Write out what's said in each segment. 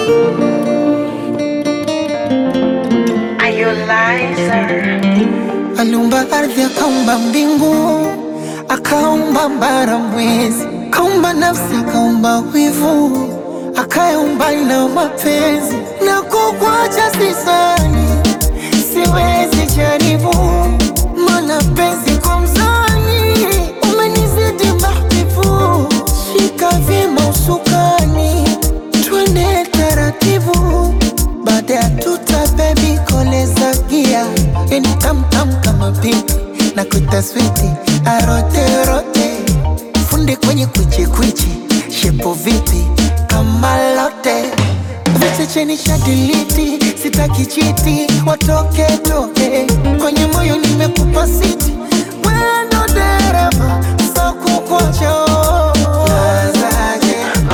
Aliumba ardhi, akaumba mbingu, akaumba bara, mwezi, akaumba nafsi, akaumba wivu, akaumba na mapenzi. Na kukuacha sisani, siwezi jaribu, mana penzi kwa mzani umenizidi mahbibu. Shika vyema usukani, twende taratibu, baada ya tuta bebi koleza gia yani tamtam kama pipi na kuita switi aroterote funde kwenye kwichikwichi shepo vipi kama lote vichecheni shadiliti sitaki chiti watoke toke kwenye moyo nimekupa siti wendo dereva sakukocho nazaje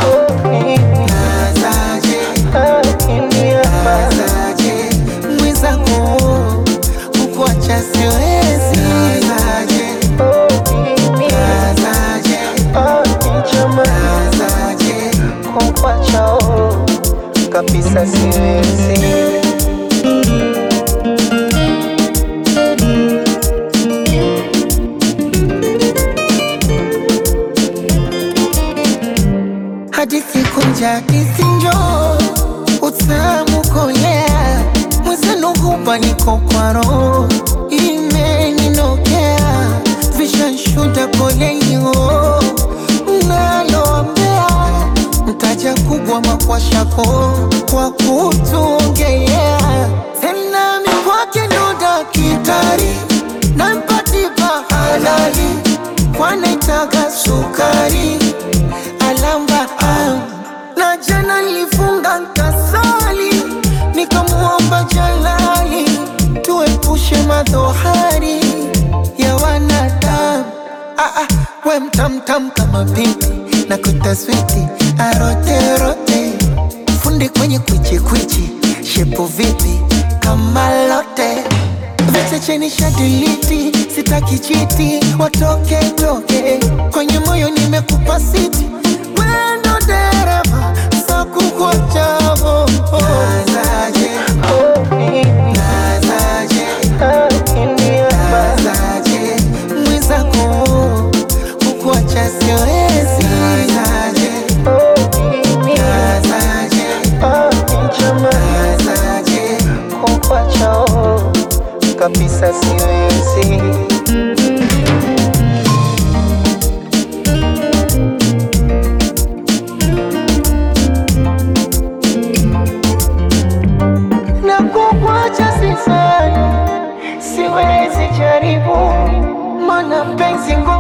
nazaje nazaje mwenzangu kukuacha siwezi nazaje nazaje nazaje kukuacha kabisa siwezi hadithi kunja kisinjo utamu kolea mwezenu hupa niko kwa roho imeninokea vishanshuda polenyo naloambea mtaja kubwa makwashako kwa kutuongelea tena mikwake ndo dakitari nampatipa halali kwanaitaga sukari alamba ah. na jana nilifunga nkasali nikamwomba jalali tuepushe madhohari ya wanadamu ah, ah, we mtamtam kama pipi na kutaswiti aroterote fundi kwenye kwichikwichi shepo vipi kama lote vichecheni shadiliti sitaki chiti watoke toke kwenye moyo nimekupa siti wendo dereva sakukwachavo nazaje nazaje nazaje mwenzako kukuacha siwezi nazaje nazaje nazaje kukuacha kabisa siwezi na kukuacha sisani, siwezi jaribu, mana penzi ngo